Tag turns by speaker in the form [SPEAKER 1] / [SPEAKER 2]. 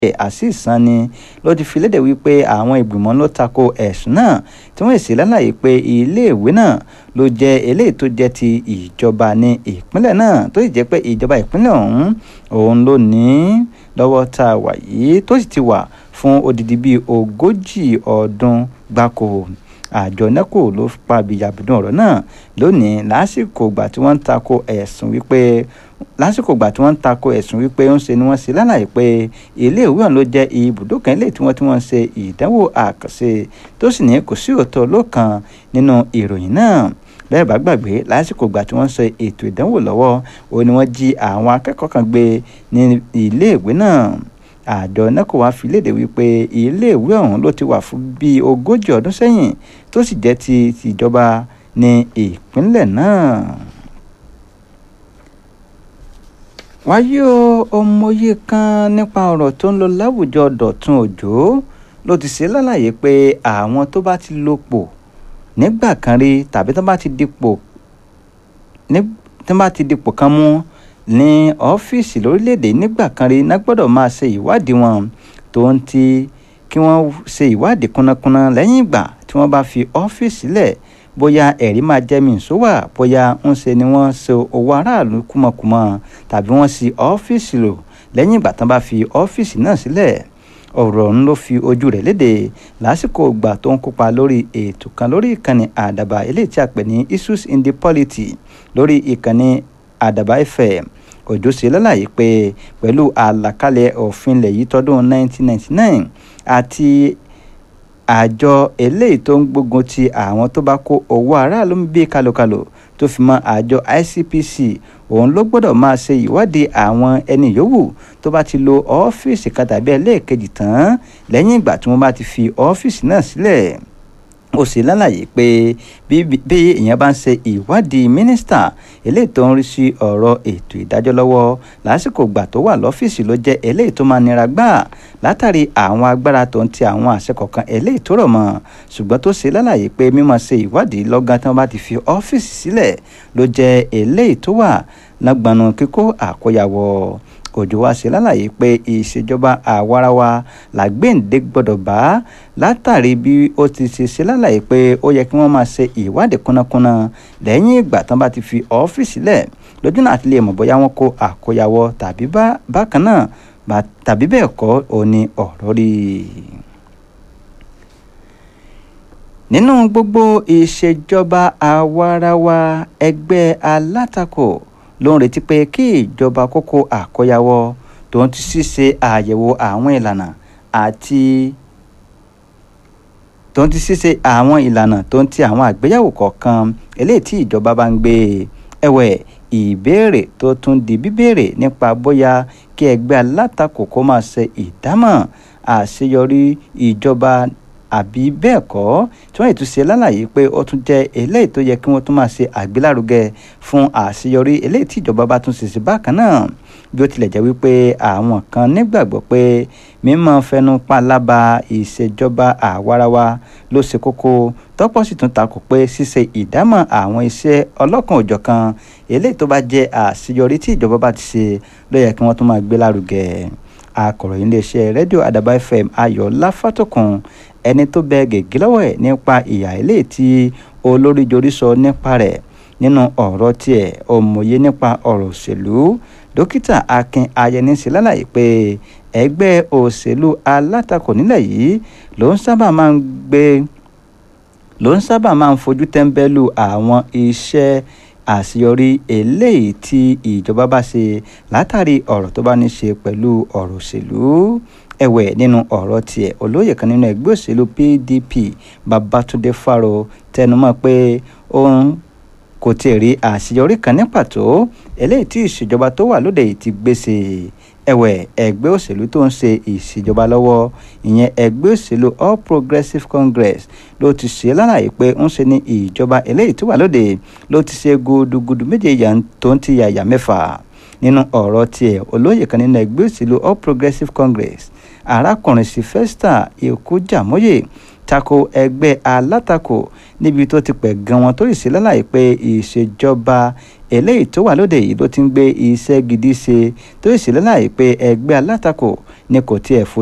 [SPEAKER 1] azeez sanni ló ti fi léde wípé àwọn ìgbìmọ̀ ló tako ẹ̀sùn náà tí wọ́n sì lálàyé pé iléèwé náà ló jẹ́ eléyìí tó jẹ́ ti ìjọba ní ìpínlẹ̀ náà tó sì jẹ́ pé ìjọba ìpínlẹ̀ ọ̀hún òun ló ní lọ́wọ́ tá a wà yìí tó sì ti wà fún odidi bíi ogójì ọdún gbáko àjọ neco ló pa bìyàbùdùn ọ̀rọ̀ náà lónìí lásìkò ìgbà tí wọ́n ń tako ẹ̀sùn wípé lásìkò ìgbà tí wọ́n ń tako ẹ̀sùn wípé ń ṣe ni wọ́n ṣe lálàyé pé iléèwé ọ̀hún ló jẹ́ ibùdó kan ilé tí wọ́n ti wọ́n ṣe ìdánwò àkànṣe tó sì ní kò sí òótọ́ lókan nínú ìròyìn náà bẹ́ẹ̀ bá gbàgbé lásìkò ìgbà tí wọ́n ń ṣe ètò ìdánwò lọ́wọ́ òun ni wọ́n jí àwọn akẹ́kọ̀ọ́ kan gbé ní iléèwé náà àjọ neco wá fi léde wípé iléèwé ọ̀hún ló ti wà fún bíi ogójì ọdún sẹ́yìn tó sì jẹ́ ti tìjọba ní ìpínlẹ̀ náà. wáyé o ọmọye kan nípa ọ̀rọ̀ tó ń lọ láwùjọ dọ̀tun òjò ló ti ṣe lálàyé pé àwọn tó bá ti lò pọ̀ nígbà kan rí tàbí tó bá ti dipò tó bá ti dipò kan mú ní ọ́fíìsì lórílẹ̀‐èdè nígbà kan rí ná gbọ́dọ̀ máa ṣe ìwádìí wọn tó ń ti kí wọ́n ṣe ìwádìí kúnnákúnná lẹ́yìn ìgbà tí wọ́n bá fi ọ́fíìsì lẹ̀ bóyá ẹ̀rí máa jẹ́ mi ìṣówà bóyá ń ṣe ni wọ́n ṣe owó aráàlú kúmọkùmọ tàbí wọ́n ṣí ọ́fíìsì lò lẹ́yìn ìgbà tán bá fi ọ́fíìsì náà sílẹ̀ ọ̀rọ̀ ọ̀hún ló fi ojú rẹ̀ léde lásìkò ìgbà tó ń kópa lórí ètò kan lórí ìkànnì àdàbà eléyìí tí a pè ní issues in the polity lórí ìkànnì àdàbà fm òjò ṣe lálàyé pé pẹ̀lú àlàkalẹ̀ òfin ilẹ̀ yìí tọdún 1999 àti àjọ eléyìí tó ń gbógun ti àwọn tó bá kó owó aráàlú ń bí kalokalo tó fi mọ́ àjọ icpc òun ló gbọ́dọ̀ máa ṣe ìwádìí àwọn ẹni yòówù tó bá ti lo ọ́fíìsì kan tàbí ẹlẹ́ẹ̀kejì tán lẹ́yìn ìgbà tí wọ́n bá ti fi ọ́fíìsì náà sílẹ̀ ó sì lálàyé pé bí èèyàn bá ń ṣe ìwádìí mínísítà eléyìí tó ń rí sí ọ̀rọ̀ ètò ìdájọ́ lọ́wọ́ lásìkò ìgbà tó wà lọ́fíìsì ló jẹ́ eléyìí tó máa nira gbà látàrí àwọn agbára tó ń ti àwọn àṣẹ kọ̀ọ̀kan eléyìí tó rọ̀ mọ́ ṣùgbọ́n tó ṣe lálàyé pé mímọ̀ ṣe ìwádìí lọ́gán tí wọ́n bá ti fi ọ́fíìsì sílẹ̀ ló jẹ́ eléyìí tó wà lágbàánu kíkó àkóyawọ́ òjò wa ṣe lálàyé pé ìṣèjọba àwarawa làgbéǹde gbọ́dọ̀ bá látàrí bí ó ti ṣe ṣe lálàyé pé ó yẹ kí wọ́n máa ṣe ìwádìí kúnnákúnná lẹ́yìn ìgbà tán bá ti fi ọ́fíìsì lẹ̀ lójú náà ti lè mọ̀ bóyá wọ́n kó àkóyawọ́ tàbí bákan náà tàbí bẹ́ẹ̀ kọ́ òní ọ̀rọ̀ rí i nínú gbogbo ìṣèjọba àwarawa ẹgbẹ́ alátakò ló ń retí pé kí ìjọba kókó àkóyawọ́ tó ń ti ṣíṣe àyẹ̀wò àwọn ìlànà àti tó ń ti ṣíṣe àwọn ìlànà tó ń ti àwọn àgbéyẹ̀wò kọ̀ọ̀kan eléyìí tí ìjọba bá ń gbé ẹ̀wẹ̀ ìbéèrè tó tún di bíbéèrè nípa bóyá kí ẹgbẹ́ alátakò kó máa ṣe ìdámọ̀ àṣeyọrí ìjọba àbí bẹ́ẹ̀ kọ́ tí wọ́n ètò ṣe lálàyé pé ó tún jẹ́ eléyìí tó yẹ kí wọ́n tún máa ṣe àgbélárugẹ fún àṣeyọrí eléyìí tí ìjọba bá tún ṣe sí bákan náà bí ó tilẹ̀ jẹ́ wípé àwọn kan nígbàgbọ́ pé mímọ́ fẹnu pálábá ìṣèjọba àwarawa ló ṣe kókó tọ́pọ̀ sì tún takò pé ṣíṣe ìdámọ̀ àwọn iṣẹ́ ọlọ́kan òjọ̀kan eléyìí tó bá jẹ́ àṣeyọrí tí ìjọba bá ti ṣe ló yẹ kí wọ́n tún máa gbé lárugẹ akọ̀ròyìn iléeṣẹ́ rédíò àdàbà fm ayọ̀ láfàtòkùn ẹni tó bẹ gègé lọ́wọ́ ẹ̀ nípa ìyà eléyìí tí olórí jorí sọ nípa rẹ̀ nínú ọ̀rọ̀ tiẹ̀ òmòye nípa ọ̀rọ̀ òṣèlú dókítà akin ayẹni ṣe lálàyé pé ẹgbẹ́ òṣèlú alátakò nílẹ̀ yìí ló ń sábà máa ń gbé ló ń sábà máa ń fojú tẹ́ńbẹ́lú àwọn iṣẹ́ àṣeyọrí eléyìí tí ìjọba bá ṣe látàrí ọ̀rọ̀ tó bá ní ṣe pẹ̀lú ọ̀rọ̀ òṣèlú ẹ̀wẹ̀ nínú ọ̀rọ̀ tiẹ̀ olóyè kan nínú ẹgbẹ́ òṣèlú pdp babatunde faro tẹnumọ́ pé òun kò tiẹ̀ rí àṣeyọrí kan ní pàtó eléyìí tí ìṣèjọba tó wà lóde yìí ti gbèsè ẹ̀wẹ̀ ẹgbẹ́ òṣèlú tó ń ṣe ìṣèjọba lọ́wọ́ ìyẹn ẹgbẹ́ òṣèlú all progressives congress ló ti ṣe lálàyé pé ń ṣe ní ìjọba eléyìí tó wà lóde ló ti ṣe gudugudu méje yà tó ń ti yàyà mẹ́fà nínú ọ̀rọ̀ tiẹ̀ olóyè kan nínú ẹgbẹ́ òṣèlú all progressives congress arákùnrin sylvester ikú jàmóye tako ẹgbẹ́ alátakò níbi tó ti pẹ̀ gan wọn tó sì ṣe lálàyé pé ìṣèjọba eléyìí tó wà lóde yìí ló ti ń gbé iṣẹ́ gidi ṣe tó sì ṣe lálàyé pé ẹgbẹ́ alátakò ni kò tiẹ̀ fojú